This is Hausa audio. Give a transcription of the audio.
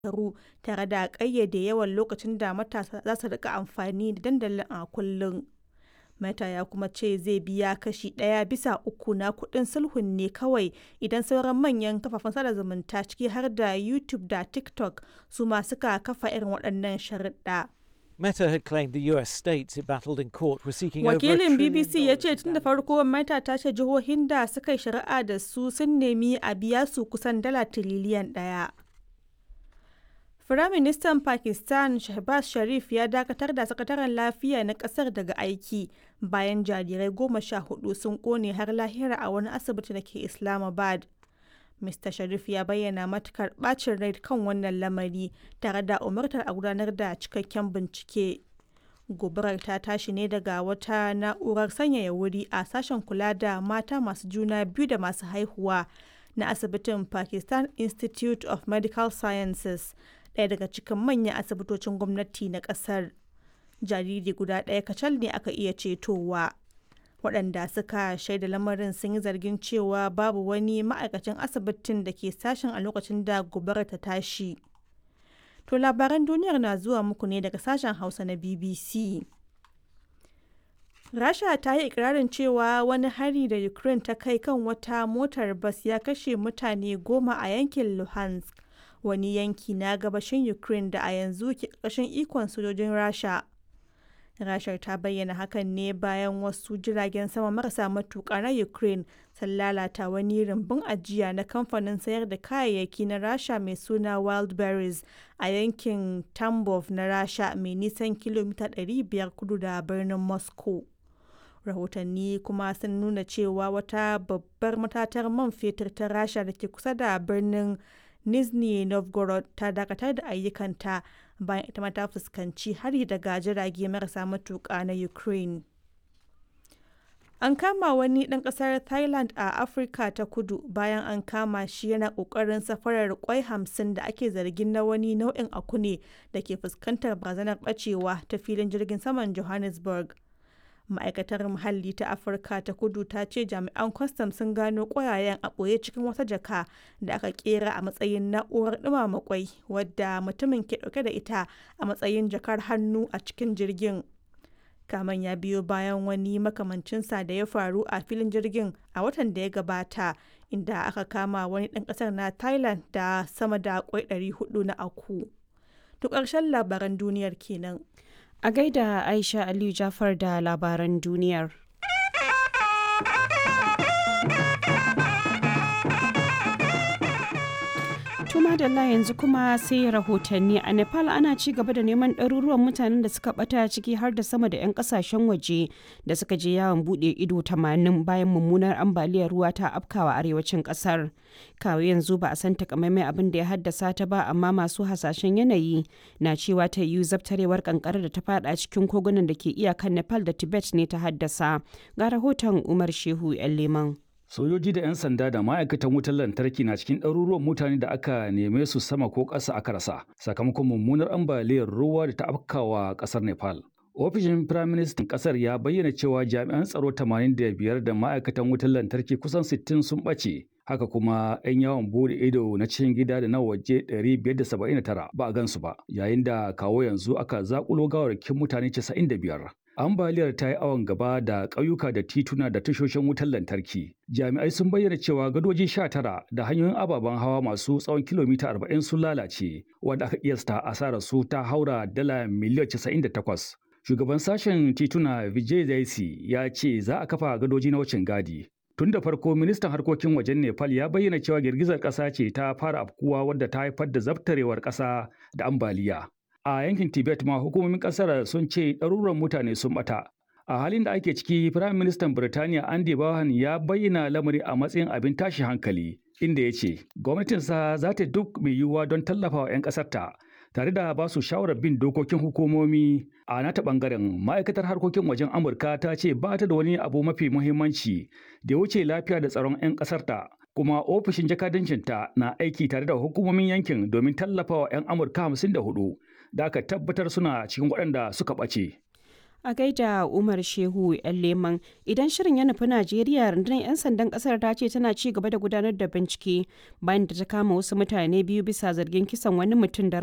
shekaru tare da ƙayyade yawan lokacin da matasa za su rika amfani da dandalin a kullum. Meta ya kuma ce zai biya kashi ɗaya bisa uku na kuɗin sulhun ne kawai idan sauran manyan kafafen sada zumunta ciki har da YouTube da TikTok su ma suka kafa irin waɗannan sharuɗa. Meta had claimed the US states it battled in court were seeking over a Wakilin trillion BBC ya ce dollars tun da farko Meta ta ce jihohin da suka yi shari'a da su sun nemi a biya su kusan dala tiriliyan ɗaya. Firaministan Pakistan Shehbaz Sharif ya dakatar da sakataren lafiya na kasar daga aiki bayan jarirai goma sha hudu sun kone har lahira a wani asibiti da ke Islamabad. Mr. Sharif ya bayyana matukar bacin rai kan wannan lamari tare da umartar a gudanar da cikakken bincike. Gobarar ta tashi ne daga wata na'urar sanyaya wuri a sashen kula da mata masu juna biyu da masu haihuwa na asibitin Pakistan Institute of Medical Sciences, ɗaya daga cikin manyan asibitocin gwamnati na ƙasar. Jariri guda ɗaya kacal ne aka iya cetowa. waɗanda suka shaida lamarin sun yi zargin cewa babu wani ma'aikacin asibitin da ke sashen a lokacin da gobarar ta tashi. To labaran duniyar na zuwa muku ne daga sashen Hausa na BBC. Rasha ta yi ikirarin cewa wani hari da Ukraine ta kai kan wata motar bas ya kashe mutane goma a yankin Luhansk, wani yanki na gabashin Ukraine da a yanzu ke ƙarƙashin ikon sojojin Rasha. Rashar ta bayyana hakan ne bayan wasu jiragen sama marasa matuƙa na Ukraine sun lalata wani rumbun ajiya na kamfanin sayar da kayayyaki na Rasha mai suna Wildberries a yankin Tambov na Rasha mai nisan kilomita 500 kudu da birnin Moscow. Rahotanni kuma sun nuna cewa wata babbar matatar man fetur ta Rasha da ke kusa da birnin Nizhny Novgorod ta dakatar da ayyukanta bayan ita ma ta fuskanci hari daga jirage marasa matuƙa na Ukraine. An kama wani ɗan ƙasar Thailand a Afirka ta kudu bayan an kama shi yana ƙoƙarin safarar kwai hamsin da ake zargin na wani nau'in akune da ke fuskantar barazanar ɓacewa ta filin jirgin saman Johannesburg. ma'aikatar muhalli ta afirka ta kudu ta ce jami'an kwastam sun gano ƙwayayen a ɓoye cikin wata jaka da aka kera a matsayin na'urar ɗumama kwai wadda mutumin ke ɗauke da ita a matsayin jakar hannu a cikin jirgin kaman ya biyo bayan wani makamancinsa da ya faru a filin jirgin a watan da ya gabata inda aka kama wani ɗan ƙasar na thailand da sama da kwai 400 na aku to ƙarshen labaran duniyar kenan A gaida Aisha Aliyu Jafar da labaran duniyar. Tuma da yanzu kuma sai rahotanni a Nepal ana ci gaba da neman ɗaruruwan mutanen da suka ɓata ciki har da sama da 'yan ƙasashen waje da suka je yawon buɗe ido 80 bayan mummunar ambaliyar ruwa ta afkawa arewacin ƙasar. Kawo yanzu ba a san takamaimai abin da ya haddasa ta ba amma masu hasashen yanayi na cewa ta yiwu zabtarewar kankara da ta fada cikin kogunan da ke iyakan Nepal da Tibet ne ta haddasa. Ga rahoton Umar Shehu 'yan Leman. Sojoji da 'yan sanda da ma'aikatan wutar lantarki na cikin ɗaruruwan mutane da aka neme su sama ko ƙasa aka rasa sakamakon mummunar ambaliyar ruwa da ta afkawa ƙasar Nepal. Ofishin Firaministan ƙasar ya bayyana cewa jami'an tsaro 85 da ma'aikatan wutar lantarki kusan 60 sun ɓace. Haka kuma 'yan yawon bude ido na cikin gida da na waje 579 ba a gansu ba, yayin da kawo yanzu aka zakulo gawarkin mutane 95. Ambaliyar ta yi awon gaba da ƙauyuka da tituna da tashoshin wutar lantarki. Jami'ai sun bayyana cewa gadoji 19 da hanyoyin ababen hawa masu tsawon kilomita 40 sun lalace, wanda aka kiyasta asarar su ta haura dala miliyan 98. Shugaban sashen tituna Vijay Zaisi ya ce za a kafa gadoji na wucin gadi. Tun da farko ministan harkokin wajen Nepal ya bayyana cewa girgizar ƙasa ce ta fara afkuwa wadda ta haifar da zabtarewar ƙasa da ambaliya. A yankin Tibet ma hukumomin ƙasar sun ce ɗaruran mutane sun ɓata. A halin da ake ciki, Firayim Ministan Birtaniya Andy Bahan ya bayyana lamari a matsayin abin tashi hankali, inda ya ce gwamnatinsa za ta duk mai yiwuwa don tallafawa 'yan ƙasarta tare da ba su shawarar bin dokokin hukumomi a nata bangaren ma'aikatar harkokin wajen amurka ta ce ba ta da wani abu mafi muhimmanci da ya wuce lafiya da tsaron 'yan ƙasarta kuma ofishin jakadancinta na aiki tare da hukumomin yankin domin tallafawa 'yan amurka 54 da aka tabbatar suna cikin waɗanda suka ɓace A gaida Umar Shehu ‘yan leman idan shirin ya nufi Najeriya rundunar 'yan sandan kasar ta ce tana ci gaba da gudanar da bincike bayan da ta kama wasu mutane biyu bisa zargin kisan wani mutum da